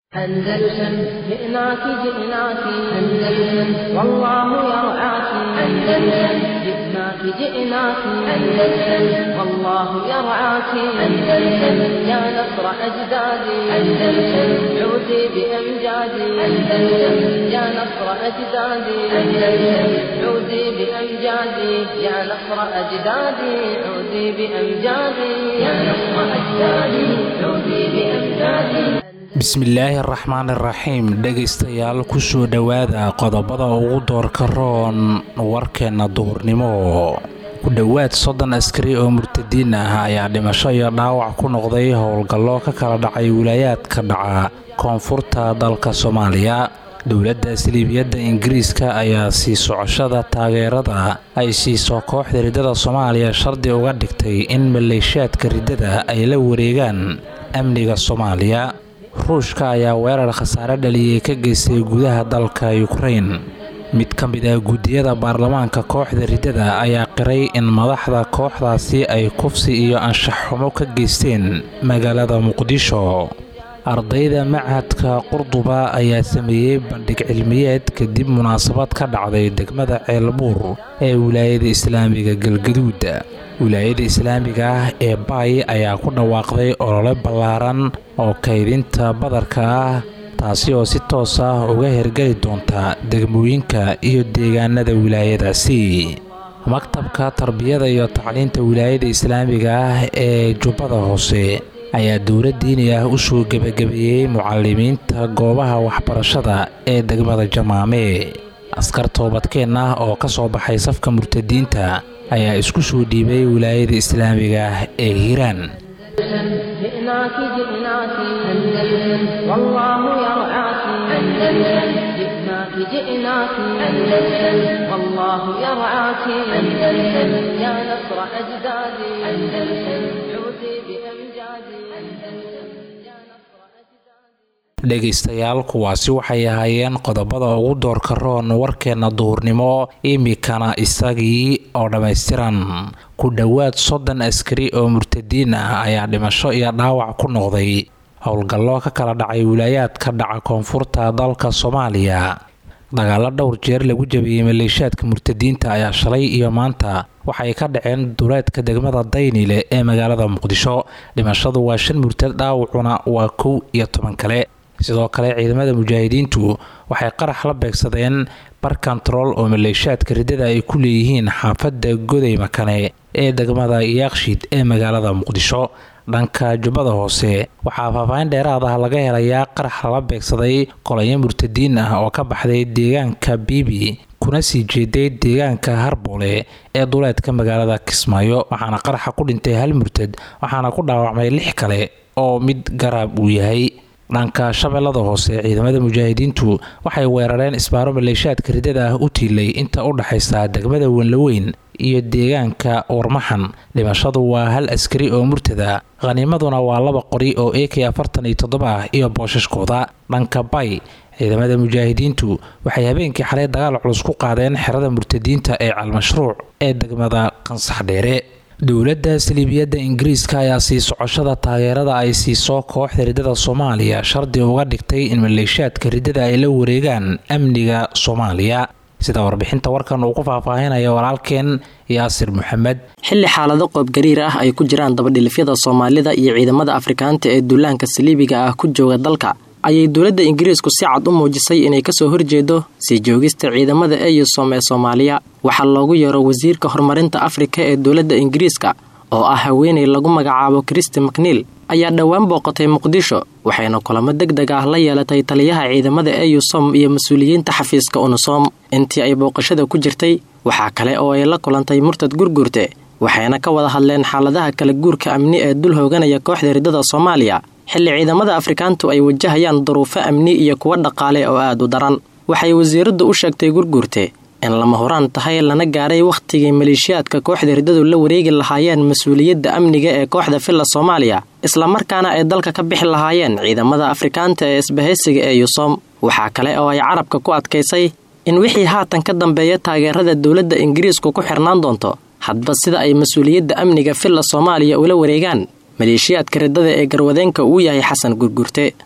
أندلسن جئناك جئناك أندلسن والله يرعاك أندلسن جئناك جئناك أندلسن والله يرعاك أندلسن يا نصر أجدادي أندلسن عودي بأمجادي أندلسن يا نصر أجدادي أندلسن عودي بأمجادي يا نصر أجدادي عودي بأمجادي يا نصر أجدادي عودي بأمجادي bismillaahi araxmaan iraxiim dhegaystayaal kusoo dhowaada qodobada ugu doorka roon warkeenna duhurnimo ku dhowaad soddon askari oo murtadiin ah ayaa dhimasho iyo dhaawac ku noqday howlgallo ka kala dhacay wilaayaadka dhaca koonfurta dalka soomaaliya dowladda siliibiyadda ingiriiska ayaa sii socoshada taageerada ay siiso kooxda riddada soomaaliya shardi uga dhigtay in maleeshiyaadka riddada ay la wareegaan amniga soomaaliya ruushka ayaa weerar khasaare dhaliyey ka geystay gudaha dalka ukrain mid ka mid ah guddiyada baarlamaanka kooxda riddada ayaa qiray in madaxda kooxdaasi ay kufsi iyo anshax xumo ka geysteen magaalada muqdisho ardayda machadka qurduba ayaa sameeyey bandhig cilmiyeed kadib munaasabad ka dhacday degmada ceelbuur ee wilaayada islaamiga galgaduud wilaayada islaamiga ah ee baay ayaa ku dhawaaqday olole ballaaran oo kaydinta badarka ah taasi oo si toos ah uga hergeli doonta degmooyinka iyo deegaanada wilaayadaasi maktabka tarbiyada iyo tacliinta wilaayada islaamiga ah ee jubbada hoose ayaa dowlad diini ah u soo gebagabeeyey mucalimiinta goobaha waxbarashada ee degmada jamaame askar toobadkeen ah oo ka soo baxay safka murtadiinta ayaa isku soo dhiibay wilaayada islaamiga ah ee hiiraan جئناك جئناك أندلسن والله يرعاك أندلسن جئناك جئناك أندلسن والله يرعاك أندلسن يا نصر أجدادي أندلسن عودي بأمجادي أندلسن يا نصر أجدادي dhegaystayaal kuwaasi waxay ahaayeen qodobada ugu doorka roon warkeenna duhurnimo imikana isagii oo dhammaystiran ku dhowaad soddon askari oo murtadiin ah ayaa dhimasho iyo dhaawac ku noqday howlgallo ka kala dhacay wilaayaadka dhaca koonfurta dalka soomaaliya dagaalo dhowr jeer lagu jabiyey maleeshiyaadka murtadiinta ayaa shalay iyo maanta waxay ka dhaceen duleedka degmada daynile ee magaalada muqdisho dhimashadu waa shan murtad dhaawacuna waa kow iyo toban kale sidoo kale ciidamada mujaahidiintu waxay qarax la beegsadeen bar kontarool oo maleeshiyaadka riddada ay ku leeyihiin xaafadda goday makane ee degmada yaaqshid ee magaalada muqdisho dhanka jubbada hoose waxaa faahfaahin dheeraad ah laga helayaa qarax lala beegsaday kolonyo murtadiin ah oo ka baxday deegaanka biibi kuna sii jeeday deegaanka harboole ee duleedka magaalada kismaayo waxaana qaraxa ku dhintay hal murtad waxaana ku dhaawacmay lix kale oo mid garaab uu yahay dhanka shabeellada hoose ciidamada mujaahidiintu waxay weerareen isbaaro maleeshiyaadka riddada ah u tiilay inta u dhaxaysa degmada wenlaweyn iyo deegaanka warmaxan dhimashadu waa hal askari oo murtada khaniimaduna waa laba qori oo a k afartan iyo toddoba ah iyo booshaskooda dhanka bay ciidamada mujaahidiintu waxay habeenkii xalay dagaal culus ku qaadeen xerada murtadiinta ee calmashruuc ee degmada qansax dheere dowladda saliibiyadda ingiriiska ayaa sii socoshada taageerada ay siiso kooxda riddada soomaaliya shardi uga dhigtay in maleeshiyaadka riddada ay la wareegaan amniga soomaaliya sida warbixinta warkan uu ku faahfaahinaya walaalkeen yaasir maxamed xilli xaalado qoobgariir ah ay ku jiraan dabadhilifyada soomaalida iyo ciidamada afrikaanta ee duulaanka saliibiga ah ku jooga dalka ayay dowladda ingiriisku si cad u muujisay inay kasoo horjeedo sii joogista ciidamada eyusom ee soomaaliya waxaa loogu yeero wasiirka horumarinta afrika ee dowladda ingiriiska oo ah haweenay lagu magacaabo kristi macniil ayaa dhowaan booqatay muqdisho waxayna kulamo deg deg ah la yeelatay taliyaha ciidamada eyusom iyo mas-uuliyiinta xafiiska unusom intii ay booqashada ku jirtay waxaa kale oo ay la kulantay murtad gurgurte waxayna ka wada hadleen xaaladaha kala guurka amni ee dul hooganaya kooxda riddada soomaaliya xilli ciidamada afrikaantu ay wajahayaan duruufo amni iyo kuwo dhaqaale oo aad u daran waxay wasiiraddu u sheegtay gurguurte in lama horaan tahay lana gaaray wakhtigii maleeshiyaadka kooxda riddadu la wareegi lahaayeen mas-uuliyadda amniga ee kooxda filla soomaaliya islamarkaana ay dalka ka bixi lahaayeen ciidamada afrikaanta ee isbahaysiga ee yusom waxaa kale oo ay carabka ku adkaysay in wixii haatan ka dambeeya taageerada dowladda ingiriisku ku xirnaan doonto hadba sida ay mas-uuliyadda amniga filla soomaaliya ula wareegaan maleeshiyaadka riddada ee garwadeenka uu yahay xasan gurgurte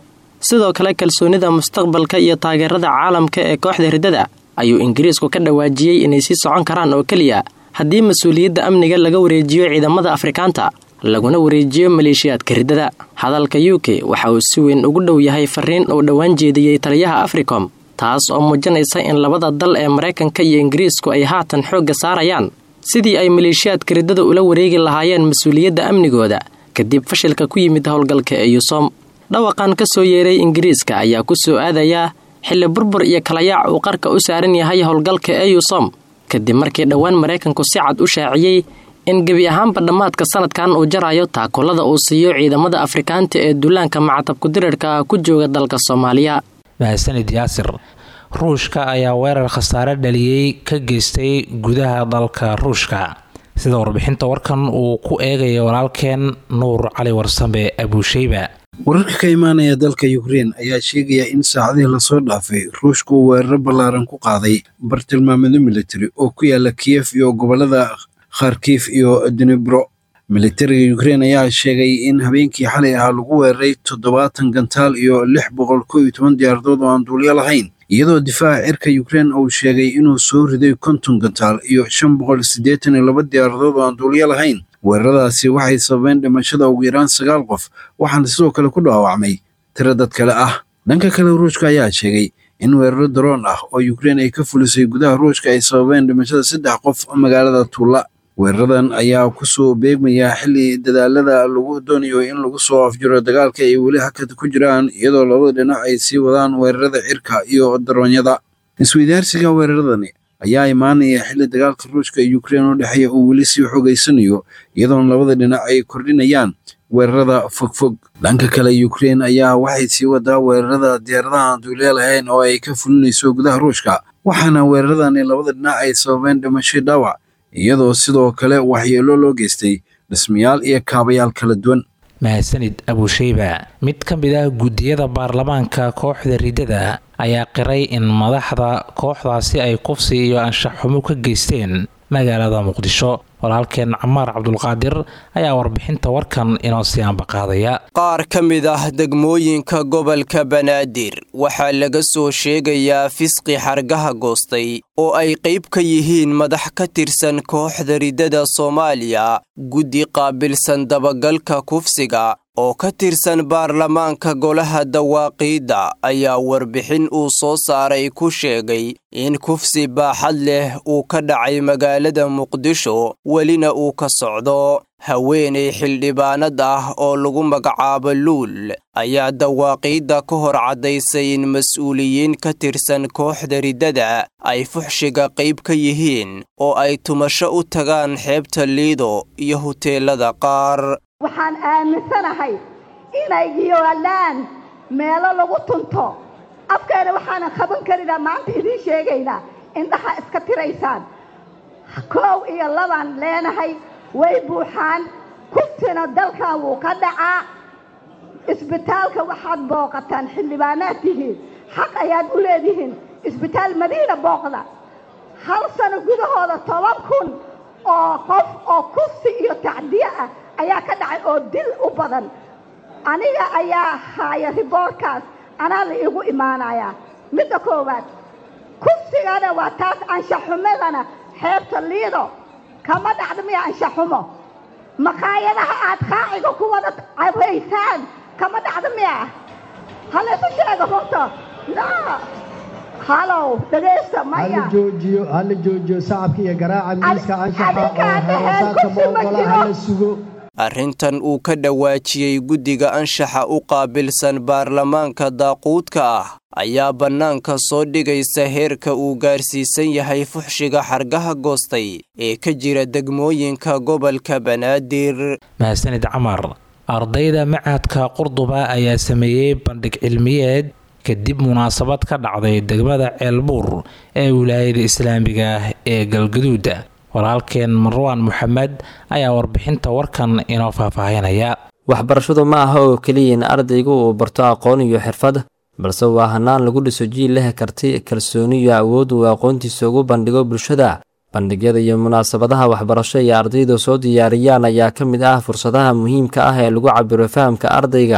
sidoo kale kalsoonida mustaqbalka iyo taageerada caalamka ee kooxda riddada ayuu ingiriisku ka dhawaajiyey inay sii socon karaan oo keliya haddii mas-uuliyadda amniga laga wareejiyo ciidamada afrikaanta laguna wareejiyo maleeshiyaadka riddada hadalka u k waxa uu si weyn ugu dhow yahay fariin uu dhowaan jeediyey taliyaha africom taas oo muujinaysa in labada dal ee maraykanka iyo ingiriisku ay haatan xoogga saarayaan sidii ay maleeshiyaadka riddada ula wareegi lahaayeen mas-uuliyadda amnigooda kadib fashilka ku yimid howlgalka ee yusom dhawaqan ka soo yeeray ingiriiska ayaa ku soo aadayaa xilli burbur iyo kalayaac uu qarka u saaran yahay howlgalka ee yusom kadib markii dhowaan maraykanku si cad u shaaciyey in gebi ahaanba dhammaadka sanadkan uu jarayo taakullada uu siiyo ciidamada afrikaanta ee duulaanka macatabku dirarka ah ku jooga dalka soomaaliya mahadsanid yaasir ruushka ayaa weerar khasaare dhaliyey ka geystay gudaha dalka ruushka sida warbixinta warkan uu ku eegaya walaalkeen nuur cali warsambe abuusheyba wararka ka imaanaya dalka yukrein ayaa sheegaya in saacadihii lasoo dhaafay ruushka uu weeraro ballaaran ku qaaday bartilmaameedyo militari oo ku yaala kiyef iyo gobolada kharkif iyo dinebro militariga yukrein ayaa sheegay in habeenkii xalay ahaa lagu weeraray toddobaatan gantaal iyo lix boqol kow iyo toban diyaaradood oo aan duulyo lahayn iyadoo difaaca cirka yukrein uu sheegay inuu soo riday konton gantaal iyo shan boqol siddeetan iyo laba diyaaradood oo aan duulyo lahayn weeraradaasi waxay sababeen dhimashada ugu yaraan sagaal qof waxaana sidoo kale ku dhaawacmay tiro dad kale ah dhanka kale ruushka ayaa sheegay in weeraro daroon ah oo yukrein ay ka fulisay gudaha ruushka ay sababeen dhimashada saddex qof magaalada tuulla weeraradan ayaa kusoo beegmaya xilli dadaalada lagu doonayo in lagu soo afjiro dagaalka ay weli hakad ku jiraan iyadoo labada dhinac ay sii wadaan weerarada cirka iyo daroonyada isweydaarsiga weeraradani ayaa imaanaya xilli dagaalka ruushka iyo yukrein u dhexeeya uu weli sii xogaysanayo iyadoona labada dhinac ay kordhinayaan weerarada fogfog dhanka kale yukrein ayaa waxay sii wadaa weerarada diyaaradaha aan duuliya lahayn oo ay ka fulinayso gudaha ruushka waxaana weeraradani labada dhinac ay sababeen dhimasho dhaawac iyadoo sidoo kale waxyeelo loo geystay dhismayaal iyo kaabayaal kala duwan mahadsanid abuusheyba mid ka mid ah guddiyada baarlamaanka kooxda riddada ayaa qiray in madaxda kooxdaasi ay kufsi iyo anshaxxumo ka geysteen magaalada muqdisho walaalkeen camaar cabdulqaadir ayaa warbixinta warkan inoo sii ambaqaadaya qaar ka mid ah degmooyinka gobolka banaadir waxaa laga soo sheegayaa fisqi xargaha goostay oo ay qayb ka yihiin madax ka tirsan kooxda riddada soomaaliya guddi qaabilsan dabagalka kufsiga oo ka tirsan baarlamaanka golaha dawaaqiidda ayaa warbixin uu soo saaray ku sheegay in kufsi baaxad leh uu ka dhacay magaalada muqdisho welina uu ka socdo haweenay xildhibaanad ah oo lagu magacaabo luul ayaa dawaaqiidda ka hor caddaysay in mas-uuliyiin ka tirsan kooxda riddada ay fuxshiga qayb ka yihiin oo ay tumasho u tagaan xeebta liido iyo huteelada qaar waxaan aaminsanahay inay yoolaan meelo lagu tunto afkeena waxaanan qaban karinaa maanta idiin sheegaynaa indhaha iska tiraysaan koow iyo labaan leenahay way buuxaan kuftina dalkan wuu ka dhacaa isbitaalka waxaad booqataan xildhibaanaad tihiin xaq ayaad u leedihiin isbitaal madiina booqda hal sano gudahooda toban kun oo qof oo kufsi iyo tacdiye ah ayaa ka dhacay oo dil u badan aniga ayaa haaya riboorkaas anaa la iigu imaanayaa midda koowaad kufsigana waa taas anshaxumadana xeebta liido kama dhacda miya anshaxumo maqaayadaha aad qaaciga ku wada cabaysaan kama dhacda miya halaysu sheega runta na halow dhegaysta maya joojiyo hala joojiyo sacabka iyo garaaca miiska anshaxa oo adinka heesaadka moogola hala sugo arrintan uu ka dhawaajiyey guddiga anshaxa u qaabilsan baarlamaanka daaquudka ah ayaa bannaanka soo dhigaysa heerka uu gaarsiisan yahay fuxshiga xargaha goostay ee ka jira degmooyinka gobolka banaadir mahadsanid camar ardayda macadka qurduba ayaa sameeyey bandhig cilmiyeed kadib munaasabad ka dhacday degmada ceelbuur ee wilaayada islaamiga ah ee galgaduuda walaalkeen marwaan moxamed ayaa warbixinta warkan inoo faahfaahinaya waxbarashadu ma aha oo keliya in ardaygu uu barto aqoon iyo xirfad balse waa hanaan lagu dhiso jiil leh karti kalsooni iyo awood uu aqoontiisa ugu bandhigo bulshada bandhigyada iyo munaasabadaha waxbarasho ee ardaydu soo diyaariyaan ayaa ka mid ah fursadaha muhiimka ah ee lagu cabiro fahamka ardayga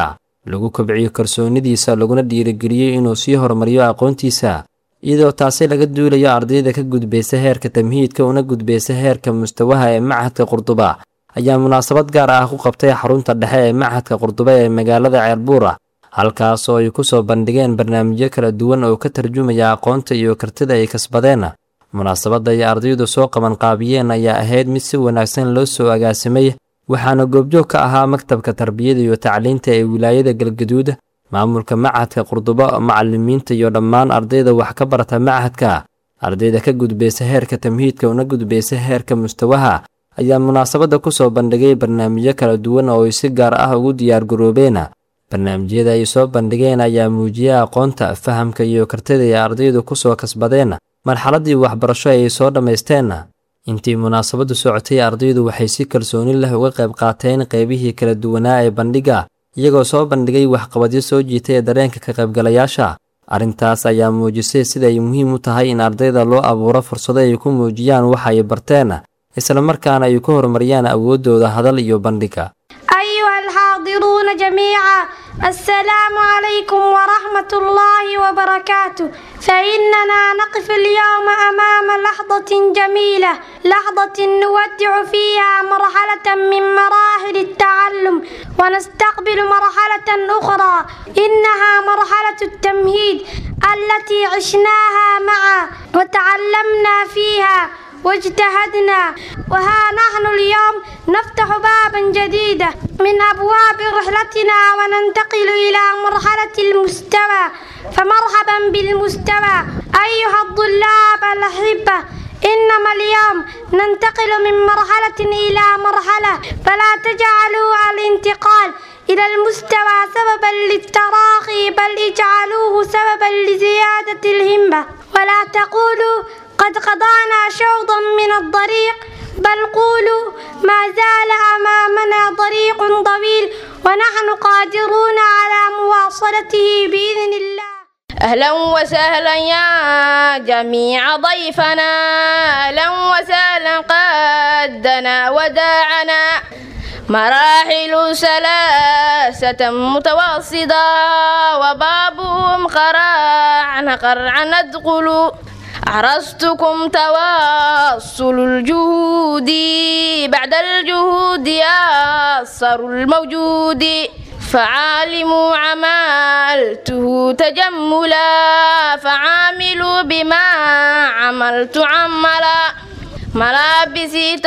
lagu kobciyo kalsoonidiisa laguna dhiirigeliyo inuu sii horumariyo aqoontiisa iyadoo taasi laga duulayo ardayda ka gudbaysa heerka tamhiidka una gudbaysa heerka mustawaha ee machadka qurduba ayaa munaasabad gaar ah ku qabtay xarunta dhexe ee machadka qurduba ee magaalada ceelbuura halkaas oo ay ku soo bandhigeen barnaamijyo kala duwan oo ka tarjumaya aqoonta iyo kartida ay kasbadeen munaasabadda ay ardaydu soo qabanqaabiyeen ayaa ahayd mid si wanaagsan loo soo agaasimay waxaana goobjoog ka ahaa maktabka tarbiyada iyo tacliinta ee wilaayada galgaduud maamulka machadka qurdubo macalimiinta iyo dhammaan ardayda wax ka barata machadka ardayda ka gudbaysa heerka tamhiidka una gudbaysa heerka mustawaha ayaa munaasabadda ku soo bandhigay barnaamijyo kala duwan oo ay si gaar ah ugu diyaargaroobeen barnaamijyada ay soo bandhigeen ayaa muujiyay aqoonta fahamka iyo kartida ay ardaydu ku soo kasbadeen marxaladdii waxbarasho ay soo dhammaysteen intii munaasabaddu socotay ardaydu waxay si kalsooni leh uga qayb qaateen qaybihii kala duwanaa ee bandhigga iyagoo soo bandhigay waxqabadyo soo jiitay ee dareenka ka qaybgalayaasha arrintaas ayaa muujisay sida ay muhiim u tahay in ardayda loo abuuro fursado ay ku muujiyaan waxa ay barteen islamarkaana ay ku horumariyaan awooddooda hadal iyo bandhigga أيها الحاضرون جميعا السلام عليكم ورحمة الله وبركاته فإننا نقف اليوم أمام لحظة جميلة لحظة نودع فيها مرحلة من مراحل التعلم ونستقبل مرحلة أخرى إنها مرحلة التمهيد التي عشناها معا وتعلمنا فيها واجتهدنا وها نحن اليوم نفتح بابا جديدا من أبواب رحلتنا وننتقل إلى مرحلة المستوى فمرحبا بالمستوى أيها الطلاب الأحبة إنما اليوم ننتقل من مرحلة إلى مرحلة فلا تجعلوا الانتقال إلى المستوى سببا للتراخي بل اجعلوه سببا لزيادة الهمة ولا تقولوا قد قضانا شوطا من الطريق بل قولوا ما زال أمامنا طريق طويل ونحن قادرون على مواصلته بإذن الله أهلا وسهلا يا جميع ضيفنا أهلا وسهلا قدنا وداعنا مراحل ثلاثة متوسطة وبابهم قرعنا قرعا ندخل أحرزتكم تواصل الجهود بعد الجهود أثر الموجود فعالموا عملته تجملا فعاملوا بما عملت عملا ملابسي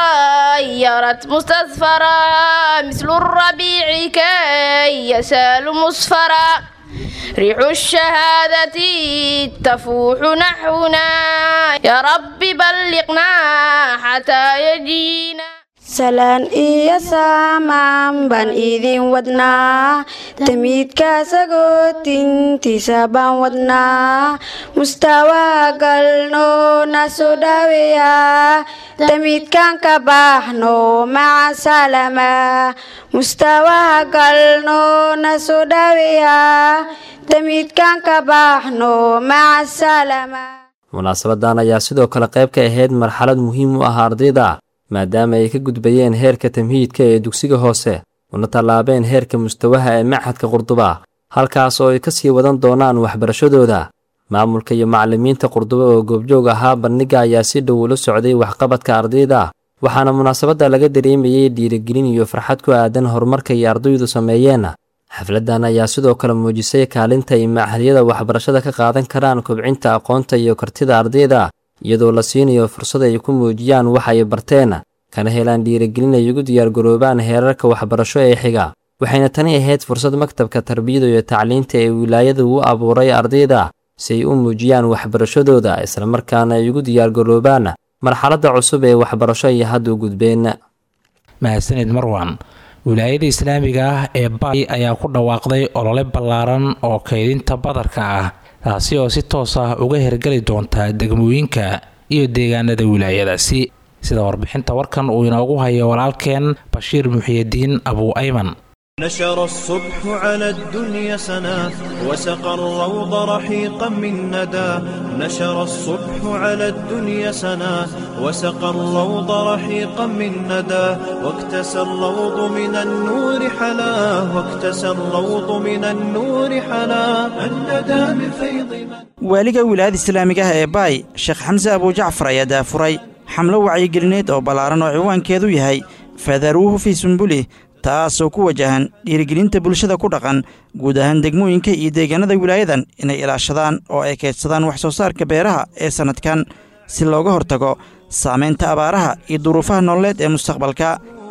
تغيرت مستصفرا مثل الربيع كي يسال مصفرا ريح الشهادة تفوح نحونا يا رب بلغنا حتى يجينا salaan iyo saamaan baan idin wadnaa tamiidka sagootintiisa baan wadnaa mustawaa galno na soo dhaaweeya tamiidkan ka baxno maca salama mustawaa galno na soo dhaaweeya tamiidkan ka baxno maca salama munaasabadan ayaa sidoo kale qayb ka ahayd marxalad muhiim u ah ardayda maadaama ay ka gudbayeen heerka tamhiidka ee dugsiga hoose una tallaabeen heerka mustawaha ee machadka qurduba halkaas oo ay ka sii wadan doonaan waxbarashadooda maamulka iyo macallimiinta qurduba oo goobjoog ahaa bandhigga ayaa si dhow ula socday waxqabadka ardayda waxaana munaasabadda laga dareemayey dhiirigelin iyo farxad ku aadan horumarka ay ardaydu sameeyeen xafladdan ayaa sidoo kale muujisay kaalinta ay machadyada waxbarashada ka qaadan karaan kobcinta aqoonta iyo kartida ardayda iyadoo la siinayo fursad ay ku muujiyaan wax ay barteen kana helaan dhiirigelin ay ugu diyaargaroobaan heerarka waxbarasho ee xiga waxayna tani ahayd fursad maktabka tarbiyada iyo tacliinta ee wilaayadu u abuuray ardayda si ay u muujiyaan waxbarashadooda islamarkaana ay ugu diyaargaroobaan marxaladda cusub ee waxbarasho ay hadda u gudbeen mahadsanid marwan wilaayada islaamiga ah ee baay ayaa ku dhawaaqday olole ballaaran oo kaydinta badarka ah taasi oo si toos ah uga hergeli doonta degmooyinka iyo deegaanada wilaayadaasi sida warbixinta warkan uu inoogu hayo walaalkeen bashiir muxiyidiin abuu ayman نشر الصبح على الدنيا سنا وسقى الروض رحيقا من ندى نشر الصبح على الدنيا سنا وسقى الروض رحيقا من ندى واكتسى الروض من النور حلا واكتسى الروض من النور حلا الندى من فيض من waaliga wilaayada islaamiga ah ee baay sheekh xamse abujacfar ayaa daafuray xamlo wacyigelineed oo ballaaran oo ciwaankeedu yahay fadaruuhu fii sumbulih taasoo ku wajahan dhiirigelinta bulshada ku dhaqan guud ahaan degmooyinka iyo deegaanada wilaayadan inay ilaashadaan oo ay kaydsadaan wax soo saarka beeraha ee sannadkan si looga hortago saamaynta abaaraha iyo duruufaha nololeed ee mustaqbalka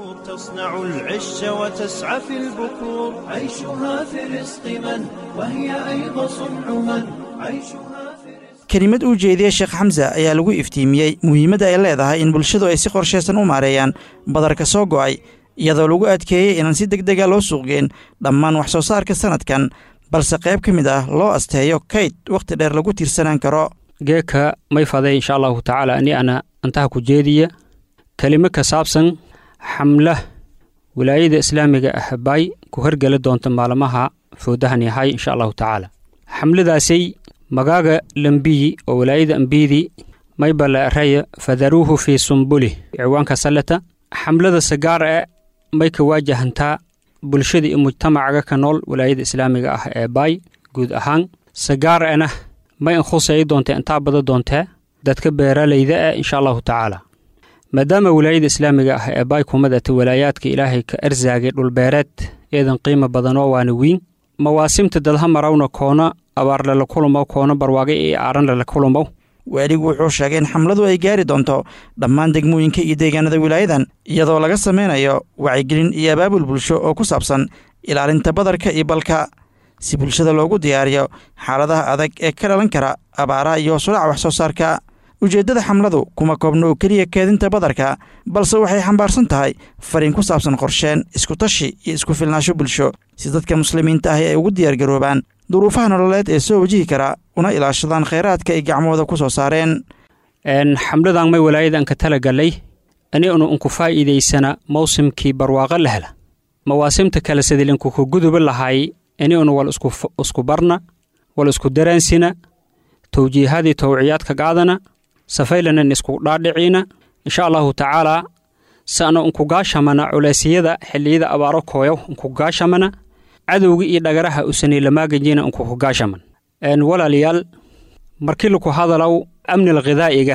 تصنع العش وتسعى في البكور عيشها في رزق من وهي أيضا صنع من عيشها في kelimad uu jeediyey sheekh xamse ayaa lagu iftiimiyey muhiimadda ay leedahay in bulshadu ay si qorshaysan u maareeyaan badarka soo go'ay iyadoo lagu adkeeyey inaan si deg dega loo suuqgeen dhammaan wax soo saarka sannadkan balse qayb ka mid ah loo asteeyo kayd wakhti dheer lagu tiirsanaan karo geeka may faday insha allahu tacaala ani ana antaha ku jeediya kelimo ka saabsan xamla wilaayada islaamiga ah bay ku hergeli doonta maalmaha foodahan yahay insha allahu tacaala xamladaasay magaaga lambiyi oo wilaayada ambiyidii maybala raya fadaruuhu fii sumbulih ciwaanka salleta xamlada sagaar e may ka waajahantaa bulshada iyo mujtamacaga ka nool wilaayada islaamiga ah ee baay guud ahaan sagaar ena may inkhusay doonta intaa bada doontee dadka beeralayda eh insha allahu tacaala maadaama wilaayada islaamiga ah ee baay kumadata walaayaadka ilaahay ka arsaagay dhulbeereed eedan qiimo badanoo waana wiin mawaasimta dadha marawna koona abaar lala kulumow koona barwaaqe iyo aaran lala kulumow waaligu wuxuu sheegay in xamladu ay gaari doonto dhammaan degmooyinka iyo deegaanada wilaayadan iyadoo laga samaynayo wacyigelin iyo abaabul bulsho oo ku saabsan ilaalinta badarka iyo balka si bulshada loogu diyaariyo xaaladaha adag ee ka dhalan kara abaaraha iyo hoosudhaca wax soo saarka ujeeddada xamladu kuma koobno oo keliya keedinta badarka balse waxay xambaarsan tahay fariin ku saabsan qorsheen iskutashi iyo isku filnaasho bulsho si dadka muslimiinta ahi ay ugu diyaargaroobaan duruufaha nololeed ee soo wajihi kara una ilaashadaan khayraadka ay gacmooda ku soo saareen xamladan may walaayadan ka talagalay aniunu unku faa'iidaysana mawsimkii barwaaqo la hela mawaasimta kale sidilinku ku guduba lahay aniunu wal isku barna wal isku daraansina towjiihadii towciyaadka qaadana safaylanan isku dhaadhiciina insha allahu tacaalaa sana unkugaashamana culeysyada xilliyada abaaro kooyow unkugaashamana cadowga iyo dhagaraha usanay lamaagajina unkukugaashaman walaalayaal markii laku hadalow amnil khidaa'iga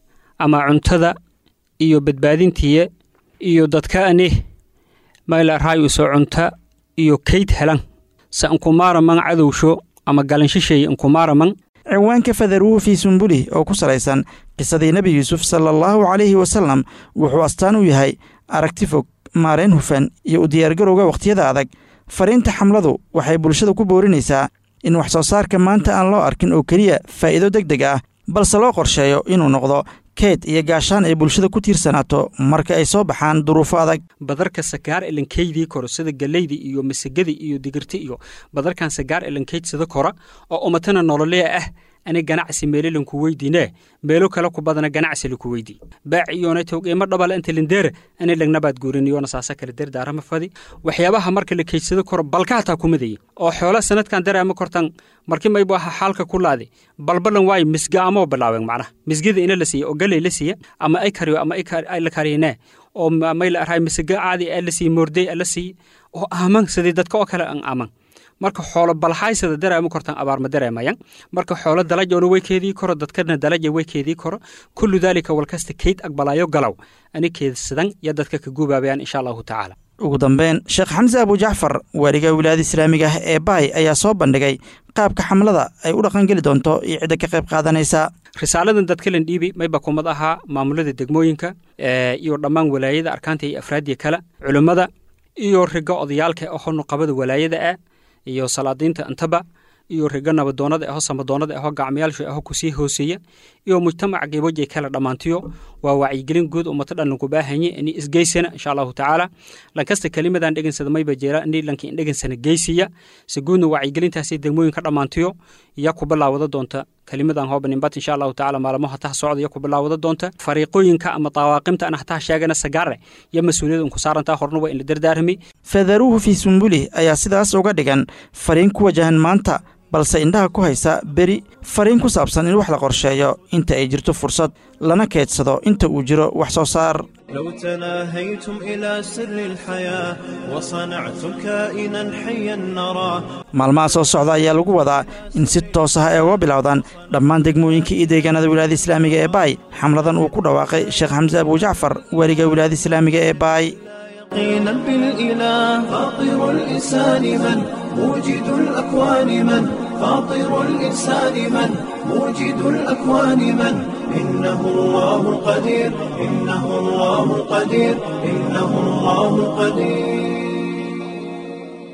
ama cuntada iyo badbaadintiya iyo dadkaani mayla raayuso cunta iyo kayd helan sa inkumaaraman cadowsho ama galanshishay inkumaaraman ciwaanka fadaruuhu fii sumbulih oo ku salaysan qisadii nebi yuusuf sala allahu calayhi wasalam wuxuu astaan u yahay aragti fog maarayn hufan iyo u diyaargarowga wakhtiyada adag fariinta xamladu waxay bulshada ku boorinaysaa in wax soo saarka maanta aan loo arkin oo keliya faa'iido deg deg ah balse loo qorsheeyo inuu noqdo keed iyo gaashaan ay bulshada ku tiirsanaato marka ay soo baxaan duruufo adag badarka sagaar elankeydii koro sida galeydi iyo masagadii iyo digirti iyo badarkan sagaar elankeyd sida kora oo umatana nololeya ah ani ganacsi meelo lanku weydiine meelo kale ku badana ganacsi laku weydii baac iyona towqiimo dhabala inta lindeere ani lagnabaad guuriniyona saasa kale derdaarama fadi waxyaabaha marka la keydsado koro balka hataa kumadaya oo xoola sanadkan dareema kortan markii maybu aha xaalka ku laade balbalan waayo misga amoo bilaaben macnaha misgada ina la siiya oo galey la siiya ama ay kariyo ama ay la kariyene oo may la arhay misga caadi a la siiya moordey a la siiya oo aaman sidii dadka oo kale an aaman marka xoolo balxaysada dareema kortan abaar ma dareemayan marka xoolo dalajoona way keedii koro dadkana dalaja way keedii koro kullu daalika walkasta keyd aqbalaayo galow ani keedsadan iyo dadka ka guubaabayaan insha allahu tacaala ugu dambeyn sheekh xamse abujacfar waaliga wilaayada islaamiga ah ee baay ayaa soo bandhigay qaabka xamlada ay u dhaqangeli doonto iyo cidda ka qayb qaadanaysa risaaladan dadkalan dhiibi mayba kumad ahaa maamulada degmooyinka iyo dhammaan walaayada arkaanta iyo afraadiya kale culimmada iyo riga odayaalka aho nuqabada walaayada ah iyo salaadiinta intaba iyo riga nabadoonada aho samadoonada aho gacmayaalsha aho kusii hooseeya iyo mujtamaca gebojay kala dhammaantiyo waa wacyigelin guud ummata dhan lanku baahanye ini isgeysana insha allahu tacaala lankasta kelimadan dhegansada mayba jeera ini lanki indhegansana geysiya si guudna wacyigelintaasi degmooyin ka dhammaantiyo iya ku bilaawada doonta kelimadan hoobanimbat insha allahu tacaala maalmo hataha socdaya ku bilaawada doonta fariiqooyinka ama dawaaqimta aan hataha sheegana sagaare iyo mas-uuliyad un ku saarantaa horna waa in la dardaarmi fadaruuhu fii sumbulih ayaa sidaas uga dhigan fariin ku wajahan maanta balse indhaha ku haysa beri fariin ku saabsan in wax la qorsheeyo inta ay jirto fursad lana keedsado inta uu jiro wax soo saar لو تناهيتم إلى سر الحياة وصنعتم كائنا حيا نراه maalmaha soo socda ayaa lagu wadaa in si toos ah ay uga bilowdaan dhammaan degmooyinka iyo deegaanada wilaayada islaamiga ee baay xamladan uu ku dhawaaqay sheekh xamse abujacfar weliga wilaayada islaamiga ee baay يقينا بالإله فاطر الإنسان من موجد الأكوان من فاطر الإنسان من موجد الأكوان من إنه الله القدير إنه الله القدير إنه الله القدير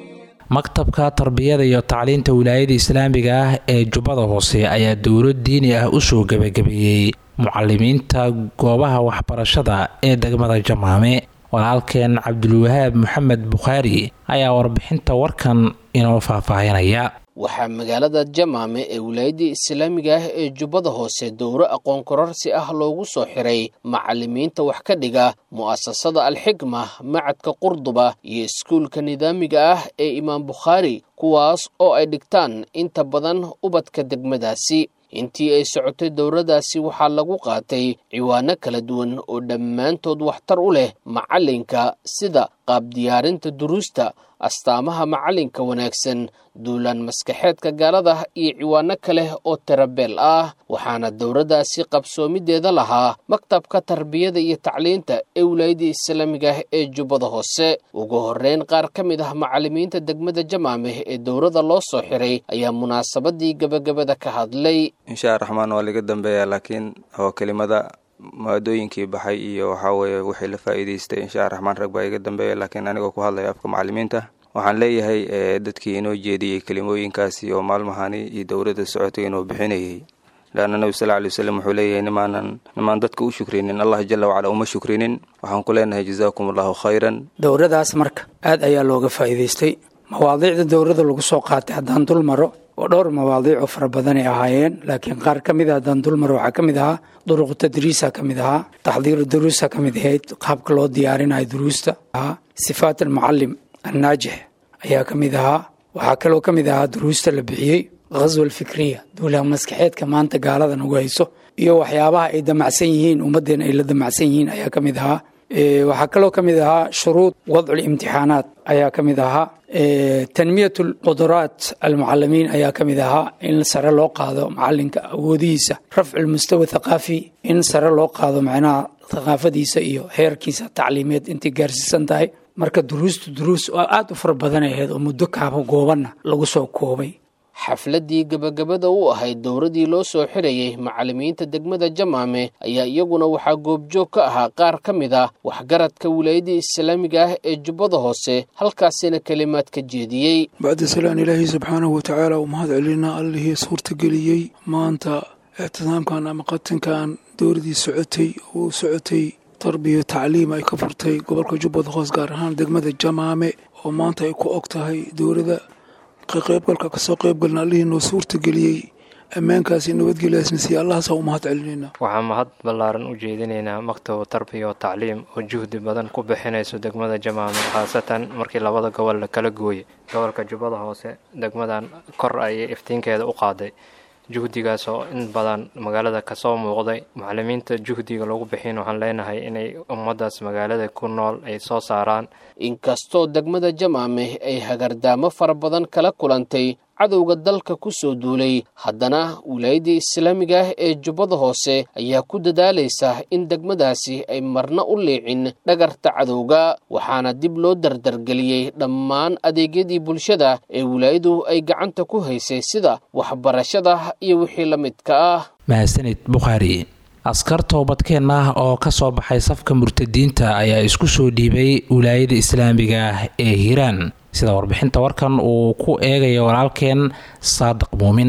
maktabka tarbiyada iyo tacliinta wilaayada islaamiga ah ee jubbada hoose ayaa dowlad diini ah usoo gebagabeeyey mucalimiinta goobaha waxbarashada ee degmada jamaame walaalkeen cabdulwahaab maxamed bukhaari ayaa warbixinta warkan inoo faahfaahinaya waxaa magaalada jamaame ee wilaayadda islaamiga ah ee jubbada hoose dowro aqoon kororsi ah loogu soo xiray macalimiinta wax ka dhiga mu'asasada alxikma macadka qurduba iyo iskuulka nidaamiga ah ee imaam bukhaari kuwaas oo ay dhigtaan inta badan ubadka degmadaasi intii ay socotay dowradaasi waxaa lagu qaatay ciwaano kala duwan oo dhammaantood waxtar u leh macalinka sida qaab diyaarinta duruusta astaamaha macalinka wanaagsan duulaan maskaxeedka gaalada iyo ciwaano kale oo tirabeel ah waxaana dowradaasi qabsoomideeda lahaa maktabka tarbiyada iyo tacliinta ee wilaayada islaamiga ah ee jubbada hoose ugu horeyn qaar ka mid ah macalimiinta degmada jamaame ee dowrada loo soo xiray ayaa munaasabadii gebagabada ka hadlay inshaa raxmaan waa laga dambeeyaa laakiin oo kelimada maadooyinkii baxay iyo waxaa weeye wixii la faa'iidaystay inshaa raxmaan rag baa iga dambeeya laakiin anigoo ku hadlaya afka macalimiinta waxaan leeyahay dadkii inoo jeediyey kelimooyinkaasi oo maalmahani iyo dowladda socotay inuu bixinayay leanna nebi sal lay waslem wuxuu leeyahay nimaanan nimaan dadka u shukrinin allah jala wacala uma shukrinin waxaan ku leenahay jazaakum allahu khayran dowradaas marka aad ayaa looga faa'iidaystay mawaadiicda dowrada lagu soo qaatay haddaan dul maro oo dhowr mawaadiic oo fara badanay ahaayeen laakiin qaar ka mid a haddaan dul maro waxaa ka mid ahaa duruqu tadriisa ka mid ahaa taxdiiru duruusa ka mid ahayd qaabka loo diyaarinayo duruusta ahaa sifaat almucalim annaajix ayaa ka mid ahaa waxaa kaloo ka mid ahaa duruusta la bixiyey ghaswa alfikriya duulaha maskaxeedka maanta gaalada nagu hayso iyo waxyaabaha ay damacsan yihiin ummaddeena ay la damacsan yihiin ayaa ka mid ahaa waxaa kaloo ka mid ahaa shuruud wadcu imtixaanaat ayaa ka mid ahaa tanmiyat lquduraat almucalimiin ayaa ka mid ahaa in sare loo qaado macalinka awoodihiisa rafcu lmustawa thaqaafi in sare loo qaado macnaha thaqaafadiisa iyo heerkiisa tacliimeed intay gaarsiisan tahay marka duruustu duruus oo aada u fara badanay ahayd oo muddo kaaba goobanna lagu soo koobay xafladdii gebagabada u ahayd dowradii loo soo xirayay macalimiinta degmada jamaame ayaa iyaguna waxaa goobjoog ka ahaa qaar ka mid ah waxgaradka wilaayada islaamiga ah ee jubbada hoose halkaasina kelimaad ka jeediyey bacda salaan ilaahay subxaanahu watacaala u mahad celinaa allihii suurtageliyey maanta ictisaamkan ama qatinkan dowradii socotay oo socotay tarbiya tacliim ay ka furtay gobolka jubbada hoos gaar ahaan degmada jamaame oo maanta ay ku og tahay dowladda qeybgalka kasoo qeybgalna allihii noo suurtageliyey ammaankaasi nabadgelyaasna siiya allahaasaa u mahad celinayna waxaan mahad ballaaran u jeedinaynaa maktab tarbiya oo tacliim oo juhdi badan ku bixinayso degmada jamaame khaasatan markii labada gobol la kala gooyay gobolka jubbada hoose degmadan kor ayay iftiinkeeda u qaaday juhdigaas oo in badan magaalada kasoo muuqday macalimiinta juhdiga lagu bixin waxaan leenahay inay ummaddaas magaalada ku nool ay soo saaraan inkastoo degmada jamaame ay hagardaamo fara badan kala kulantay cadowga dalka ku soo duulay haddana wilaayadda islaamiga ah ee jubbada hoose ayaa ku dadaalaysa in degmadaasi ay marna u liicin dhagarta cadowga waxaana dib loo dardargeliyey dhammaan adeegyadii bulshada ee wilaayadu ay gacanta ku haysay sida waxbarashada iyo wixii la midka ah mahadsanid bukhaari askar toobadkeen ah oo ka soo baxay safka murtadiinta ayaa isku soo dhiibay wilaayada islaamiga ah ee hiiraan sida warbixinta warkan uu ku eegayo walaalkeen saadiq muumin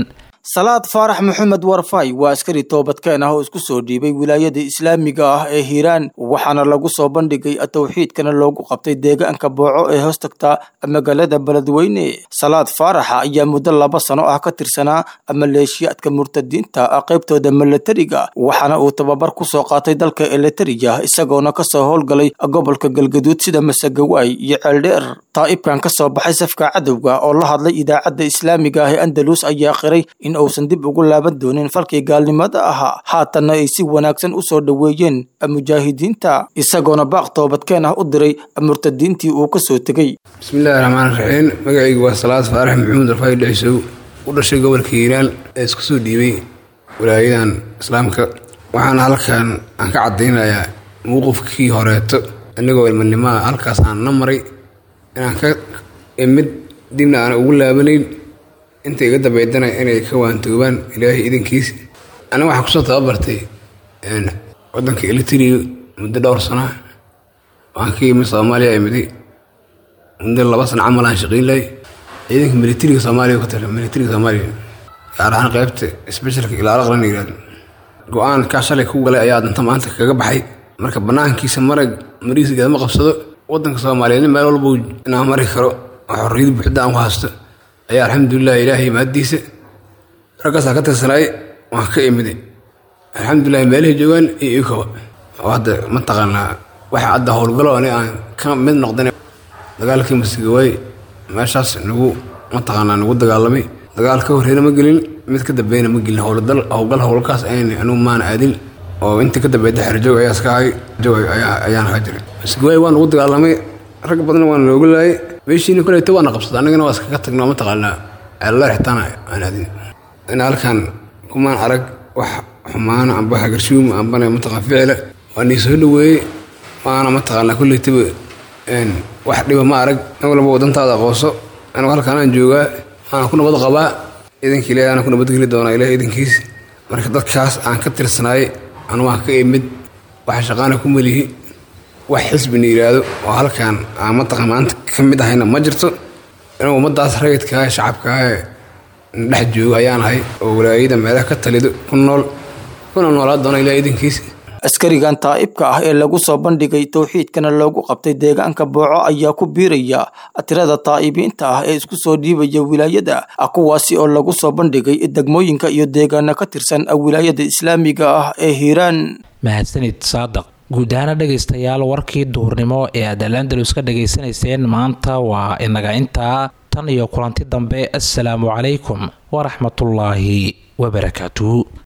salaad faarax maxamed warfay waa askari toobadkeen ah oo isku soo dhiibay wilaayada islaamiga ah ee hiiraan waxaana lagu soo bandhigay towxiidkana loogu qabtay deegaanka booco ee hoostagta magaalada beledweyne salaad faaraxa ayaa muddo laba sano ah ka tirsanaa maleeshiyaadka murtadiinta qaybtooda milatariga waxaana uu tababar ku soo qaatay dalka elitariya isagoona kasoo howlgalay gobolka galgaduud sida masagawaay iyo ceeldheer taa'ibkan ka soo baxay safka cadowga oo la hadlay idaacadda islaamiga ah ee andalus ayaa qiray in uusan dib ugu laaban doonin falkii gaalnimada ahaa haatanna ay si wanaagsan u soo dhoweeyeen mujaahidiinta isagoona baaq toobadkeen ah u diray murtadiintii uu ka soo tegey bismillahi raxmaan raxiim magacaygu waa salaad faarax maxamuud rafaayi dhexsow u dhashay gobolka hiiraan ee isku soo dhiibay walaayadan islaamka waxaana halkan aan ka caddaynayaa mowqifkii horeeto inagoo ilmanimaa halkaas aan na maray inaan ka imid dibna aan ugu laabanayn inta iga dambeydana inay ka waantoobaan ilaahay idankiis aniga waxaan kusoo tababartay wadanka elitria muddo dhowr sana waxaan ka yimid soomaaliya imidi muddo laba sana camal aan shaqayn lahay ciidanka militariga soomaaliya ka tala militariga soomaaliya gaar ahaan qaybta specialka ilaalo qaran yiraahdo go-aan kaa shalay ku galay ayaa danta maanta kaga baxay marka banaankiisa marag mariisgeeda ma qabsado wadanka soomaaliyeed meel walba inaan mari karo oo xorriyad buuxda aan ku haysto ayaa alxamdulilah ilaahay maadiisa raggaasaa ka tirsanaay waan ka imide alxamdulilah meelahay joogaan iyo ikaba oo hadda mataqaanaa waxa hadda howlgalo ani aan ka mid noqdan dagaalkii masigawaay meeshaas nagu mataqaanaa nagu dagaalamay dagaal ka horreena ma gelin mid ka dambeyna ma gelin howladal howlgal howlkaas ayn anugu maan aadin oo intii ka dambeeyda xerjoog ayaa iska hay joog ayaan ahaa jiray masigawaay waa nagu dagaalamay rag badan waan nooga laayay meeshiina koleyta waana qabsada annagana waa iskaga tagno mataqaanaa ceelaleer xitaana aan aadin in halkan kumaan arag wax xumaana amba hagarshuum ambana mataqaan ficila waa nii soo dhaweeyey waana mataqaanaa koleytaba wax dhiba ma arag in walba wadantaada aqooso anigu halkaan aan joogaa waana ku nabad qabaa idanka ilahi aan ku nabadgeli doonaa ilahi idankiis marka dadkaas aan ka tirsanaay anu waan ka imid waxa shaqaana ku melihi wax xisbina yidhaahdo oo halkaan aan mataqan maanta ka mid ahayna ma jirto inuu ummadaas rayidkaa shacabkaa dhex joogo ayaan ahay oo walaayada meelaha ka talido ku nool kuna noolaa doona ilahi idankiis askarigan taa'ibka ah ee lagu soo bandhigay towxiidkana loogu qabtay deegaanka booco ayaa ku biiraya tirada taa'ibiinta ah ee isku soo dhiibaya wilaayada kuwaasi oo lagu soo bandhigay degmooyinka iyo deegaana ka tirsan wilaayada islaamiga ah ee hiiraan mahadsanid saadaq guud ahaana dhegaystayaal warkii duhurnimo ee aad alandalus ka dhegaysanayseen maanta waa inaga intaa tan iyo kulanti dambe assalaamu calaykum waraxmatullaahi wabarakaatu